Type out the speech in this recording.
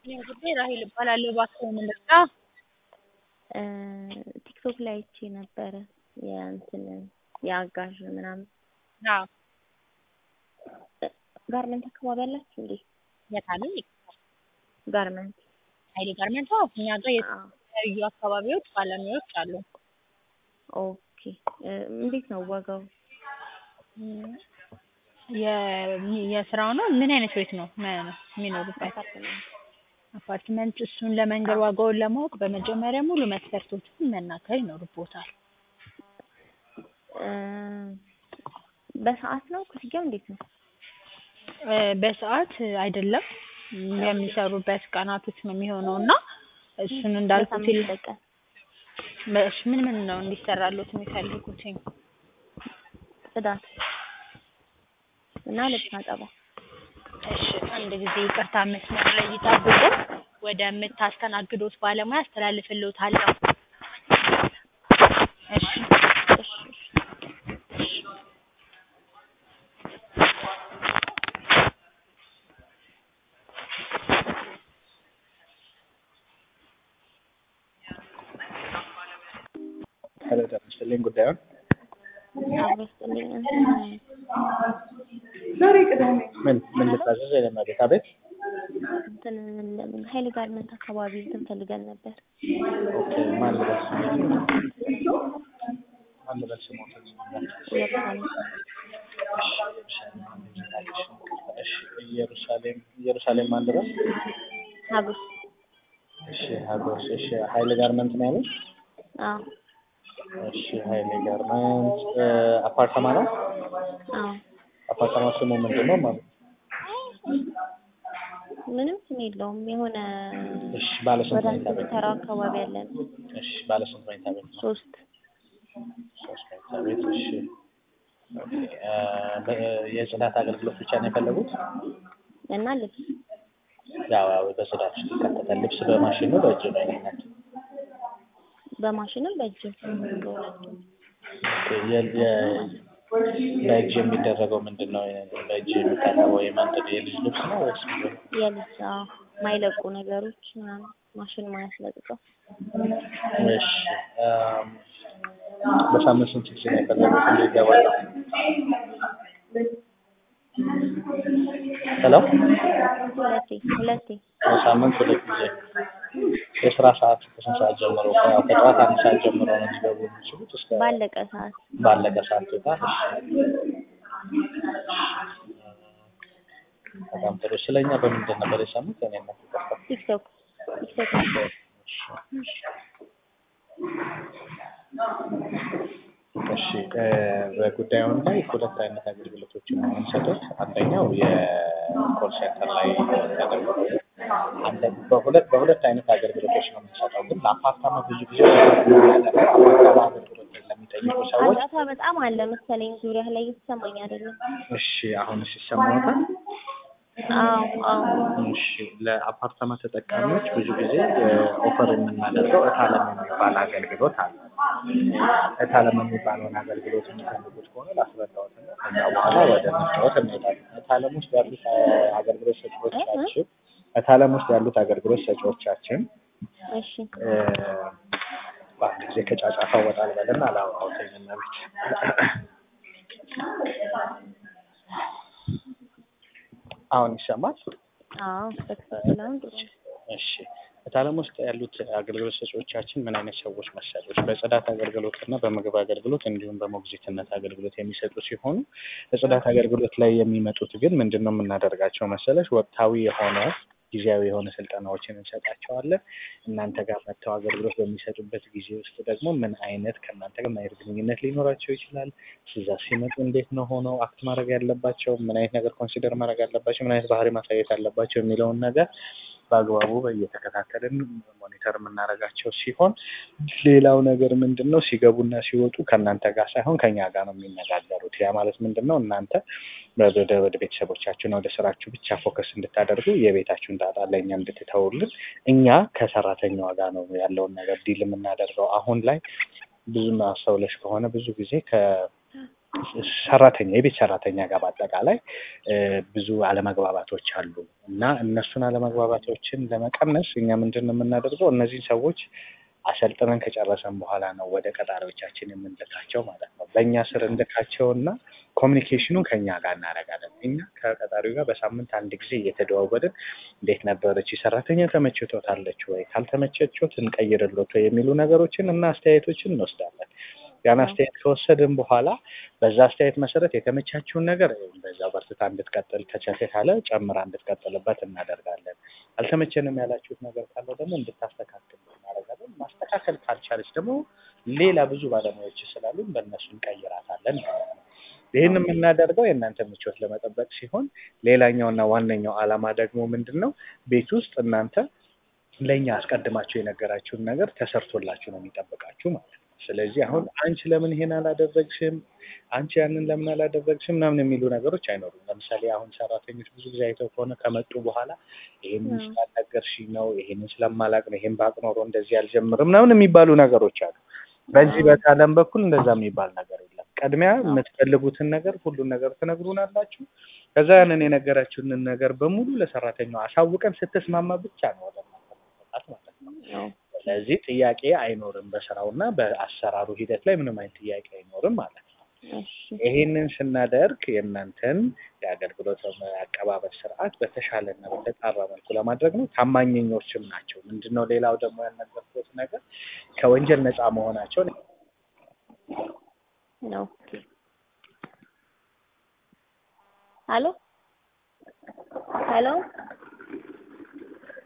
እኔም ጉዳይ ራሔል እባላለሁ። እባክዎን ልርዳ? ቲክቶክ ላይ አይቼ ነበረ የእንትን የአጋዥ ምናምን አዎ ጋርመንት አካባቢ አላችሁ እንዴ? የት አሉኝ? ጋርመንት ኃይሌ ጋርመንት አዎ እኛ ጋር የተለያዩ አካባቢዎች ባለሙያዎች አሉ። ኦኬ እንዴት ነው ዋጋው? የ- የስራው ነው ምን አይነት ቤት ነው መ- የሚኖሩበት? አፓርትመንት አፓርትመንት እሱን ለመንገር ዋጋውን ለማወቅ በመጀመሪያ ሙሉ መስፈርቶችን መናገር ይኖርቦታል። እ በሰዓት ነው ክፍያው እንዴት ነው? እ በሰዓት አይደለም የሚሰሩበት ቀናቶች ነው የሚሆነው እና እሱን እንዳልኩት በሳምንት ይል- ሁለት ቀን እሺ ምን ምን ነው እንዲሰራሎት የሚፈልጉትኝ? ጽዳት እና ልብስ አጠባ እሺ አንድ ጊዜ ይቅርታ መስመር ላይ ይጠብቁ። ወደምታስተናግዶት ባለሙያ አስተላልፍልዎታለሁ። እሺ እሺ እሺ ሄሎ ጤና ይስጥልኝ ጉዳዩን አብሮ ይስጥልኝ ምን ምን ልታዘዝ የለመቤት አቤት እንትን ለምን ኃይሌ ጋርመንት አካባቢ እንትን ፈልገን ነበር ኦኬ ማን ልበል ስሞትን ማን ልበል ስሞትን ኢየሩሳሌም እሺ ኢየሩሳሌም ኢየሩሳሌም ማን ልበል ሀጎስ እሺ ሀጎስ እሺ ኃይሌ ጋርመንት ነው ያሉት አዎ እሺ ኃይሌ ጋርመንት እ አፓርታማ ነው አዎ አፓርታማ ስሙ ምንድን ነው ማለት ምንም ስም የለውም የሆነ እሺ ባለ ስንት ወደ መኝታ ቤት ተራው አካባቢ ያለ ነው እሺ ባለ ስንት መኝታ ቤት ነው ሶስት ሶስት መኝታ ቤት እሺ ኦኬ እ በ- የጽዳት አገልግሎት ብቻ ነው የፈለጉት እና ልብስ ያው ያው በጽዳት ውስጥ ይካተታል ልብስ በማሽን ነው በእጅ ነው የሚሆነው በማሽንም በእጅም በሁለቱም የ- የ- በእጅ የሚደረገው ምንድን ነው? በእጅ የሚታጠበው የምንድን ነው? የልጅ ልብስ ነው ወይስ ምንድን ነው? የልብስ አዎ ማይለቁ ነገሮች ምናምን ማሽን ማያስለቅቀው እሺ አም፣ በሳምንት ስንት ጊዜ ነው የፈለጉት እንዲገባል? ሄሎ ሁለቴ ሁለቴ በሳምንት ሁለት ጊዜ የስራ ሰዓት ከስንት ሰዓት ጀምሮ? ያው ከጠዋት አንድ ሰዓት ጀምሮ ነው ሊገቡ የሚችሉት እስከ ባለቀ ሰዓት ባለቀ ሰዓት ይወጣል። በጣም ጥሩ። ስለኛ በምንድን ነበር የሰሙት? እኔ ነው ቲክቶክ ቲክቶክ እሺ እ በጉዳዩን ላይ ሁለት አይነት አገልግሎቶችን ነው የምንሰጡት። አንደኛው የኮል ሴንተር ላይ አገልግሎት አንደ በሁለት በሁለት አይነት አገልግሎቶች ነው የምንሰጠው። ግን ለአፓርታማ ብዙ ጊዜ አፓርታማ አገልግሎት ለሚጠይቁ ሰዎች ጫጫታ በጣም አለ መሰለኝ ዙሪያ ላይ እየተሰማኝ አይደለም እሺ አሁን ሲሰማዎታል? አዎ አዎ እሺ ለአፓርታማ ተጠቃሚዎች ብዙ ጊዜ ኦፈር የምናደርገው እታለም የሚባል አገልግሎት አለ። እታለም የሚባለውን አገልግሎት የሚፈልጉት ከሆነ ላስረዳዎት እና ከዛ በኋላ ወደ መስታወት እንሄዳለን። እታለም ውስጥ ያሉት አ- አገልግሎት ሰጪዎቻችን እታለም ውስጥ ያሉት አገልግሎት ሰጪዎቻችን እሺ እ በአንድ ጊዜ ከጫጫታ ወጣ ልበልና አላወራሁትም እና ቤት አሁን ይሰማል? አዎ በትክክል አሁን ጥሩ ነው እሺ እታለም ውስጥ ያሉት አገልግሎት ሰጪዎቻችን ምን አይነት ሰዎች መሰሎች? በጽዳት አገልግሎት እና በምግብ አገልግሎት እንዲሁም በሞግዚትነት አገልግሎት የሚሰጡ ሲሆኑ በጽዳት አገልግሎት ላይ የሚመጡት ግን ምንድን ነው የምናደርጋቸው መሰለሽ? ወቅታዊ የሆነ ጊዜያዊ የሆነ ስልጠናዎችን እንሰጣቸዋለን። እናንተ ጋር መጥተው አገልግሎት በሚሰጡበት ጊዜ ውስጥ ደግሞ ምን አይነት ከእናንተ ጋር ምን አይነት ግንኙነት ሊኖራቸው ይችላል፣ እዛ ሲመጡ እንዴት ነው ሆነው አክት ማድረግ ያለባቸው፣ ምን አይነት ነገር ኮንሲደር ማድረግ አለባቸው፣ ምን አይነት ባህሪ ማሳየት አለባቸው የሚለውን ነገር በአግባቡ እየተከታተልን ሞኒተር የምናደርጋቸው ሲሆን ሌላው ነገር ምንድን ነው ሲገቡና ሲወጡ ከእናንተ ጋር ሳይሆን ከኛ ጋር ነው የሚነጋገሩት። ያ ማለት ምንድን ነው እናንተ ወደ ወደ ቤተሰቦቻችሁና ወደ ስራችሁ ብቻ ፎከስ እንድታደርጉ የቤታችሁን ጣጣ ለእኛ እንድትተውልን እኛ ከሰራተኛዋ ጋር ነው ያለውን ነገር ዲል የምናደርገው። አሁን ላይ ብዙም አስተውለሽ ከሆነ ብዙ ጊዜ ከ ሰራተኛ የቤት ሰራተኛ ጋር በአጠቃላይ እ ብዙ አለመግባባቶች አሉ እና እነሱን አለመግባባቶችን ለመቀነስ እኛ ምንድን ነው የምናደርገው እነዚህን ሰዎች አሰልጥነን ከጨረሰን በኋላ ነው ወደ ቀጣሪዎቻችን የምንልካቸው ማለት ነው። በእኛ ስር እንልካቸው እና ኮሚኒኬሽኑን ከኛ ጋር እናደርጋለን። እኛ ከቀጣሪው ጋር በሳምንት አንድ ጊዜ እየተደዋወልን እንዴት ነበረች ሰራተኛ ተመችቶታለች ወይ፣ ካልተመቸቾት እንቀይርሎት ወይ የሚሉ ነገሮችን እና አስተያየቶችን እንወስዳለን። ያን አስተያየት ከወሰድን በኋላ በዛ አስተያየት መሰረት የተመቻችውን ነገር በዛው በርትታ እንድትቀጥል ከቻለ ካለ ጨምራ እንድትቀጥልበት እናደርጋለን። አልተመቸንም ያላችሁት ነገር ካለ ደግሞ እንድታስተካክል እናደርጋለን። ማስተካከል ካልቻለች ደግሞ ሌላ ብዙ ባለሙያዎች ስላሉን በእነሱ እንቀይራታለን ማለት ነው። ይህን የምናደርገው የእናንተ ምቾት ለመጠበቅ ሲሆን ሌላኛውና ዋነኛው ዓላማ ደግሞ ምንድን ነው? ቤት ውስጥ እናንተ ለእኛ አስቀድማችሁ የነገራችሁን ነገር ተሰርቶላችሁ ነው የሚጠብቃችሁ ማለት ነው። ስለዚህ አሁን አንቺ ለምን ይሄን አላደረግሽም፣ አንቺ ያንን ለምን አላደረግሽም ምናምን የሚሉ ነገሮች አይኖሩም። ለምሳሌ አሁን ሰራተኞች ብዙ ጊዜ አይተው ከሆነ ከመጡ በኋላ ይሄንን ስላልነገርሽኝ ነው፣ ይሄንን ስለማላቅ ነው፣ ይሄን ባቅ ኖሮ እንደዚህ አልጀምርም ምናምን የሚባሉ ነገሮች አሉ። በዚህ በታለም በኩል እንደዛ የሚባል ነገር የለም። ቅድሚያ የምትፈልጉትን ነገር ሁሉን ነገር ትነግሩናላችሁ። ከዛ ያንን የነገራችሁንን ነገር በሙሉ ለሰራተኛው አሳውቀን ስትስማማ ብቻ ነው ወደ እናንተ መሰጣት ማለት ነው። ስለዚህ ጥያቄ አይኖርም። በስራውና በአሰራሩ ሂደት ላይ ምንም አይነት ጥያቄ አይኖርም ማለት ነው። ይሄንን ስናደርግ የእናንተን የአገልግሎት አቀባበል ስርዓት በተሻለና በተጣራ መልኩ ለማድረግ ነው። ታማኝኞችም ናቸው። ምንድነው ሌላው ደግሞ ያልነገርኩት ነገር ከወንጀል ነፃ መሆናቸውን ነው። ሄሎ ሄሎ